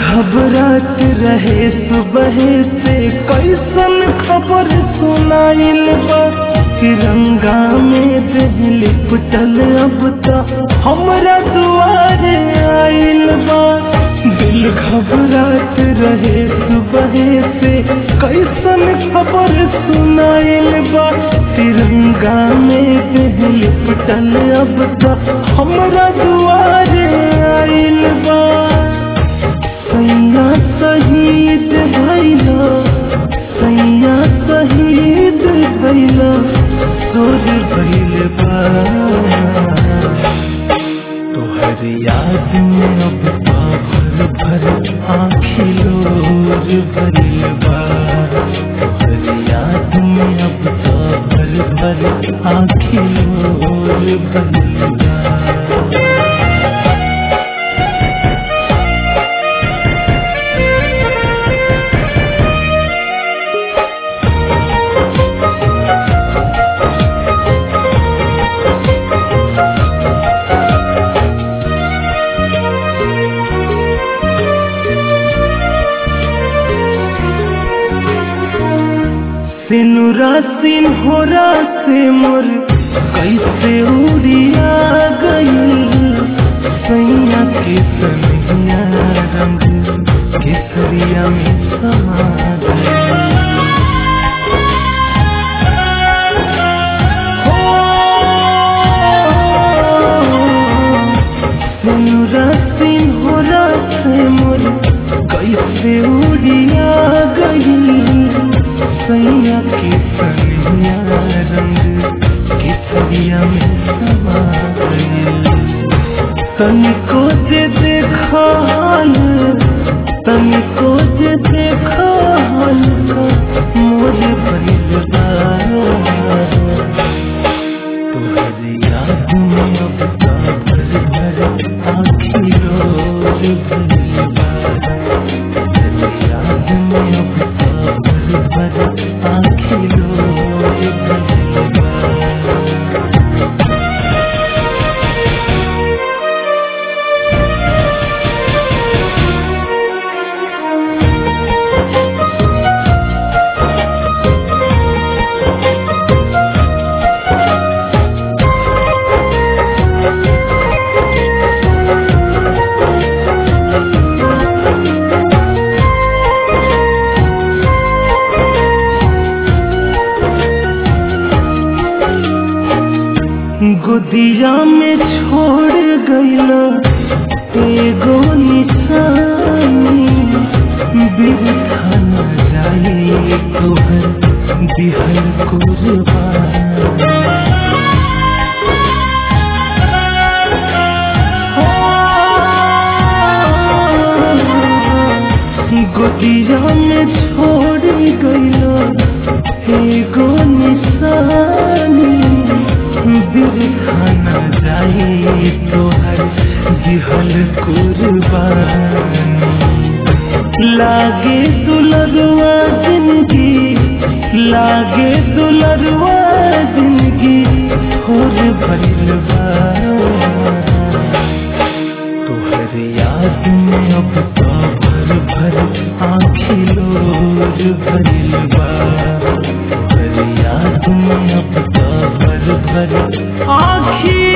घबरात रहे सुबह से कैसन खबर सुनाइल बा तिरंगा में दिल पुटल अब तो हमरा दुआरे आइल बा दिल घबरात रहे सुबह से कैसन खबर सुनाइल बा तिरंगा में दिल पुटल अब तो हमरा दुआरे आइल बा सैया शहीद भैला सैया शहीद भैला सोर भैल बा तोहर याद में अब तो भर भर आखिलोर भरिल बा तोहर याद में अब तो भर भर आखिलोर भरिल बा सिनुरा सिन्होरा से मोर कैसे उड़िया गई सैया के सनहिया रंग केसरिया में समा गई सिनुरा सिन्होरा से मोर कैसे उड़िया गई सैया के सनिया रंग केसरिया में समा गई तनिको जे देखा हाल तनिको जे देखा हाल का मोर भइल बा तोहर याद में अब तो भर भर आखिरोर भइल बा तोहर याद में अब तो भर भर आखिरोर भइल बा गुदिया में छोड़ गईला एगो निशानी बिरथा न जाए तोहर दिहर कुर्बान गुदिया में छोड़ गईला एगो निशानी बिरखा न जाए तोहर जिहल कुर्बान लागे दुलरवा जिंदगी लागे दुलरवा जिंदगी होर भइल बा तोहर याद में अब तो भर भर आखिलोर भइल बा तोहर याद में अब तो भर भर आखी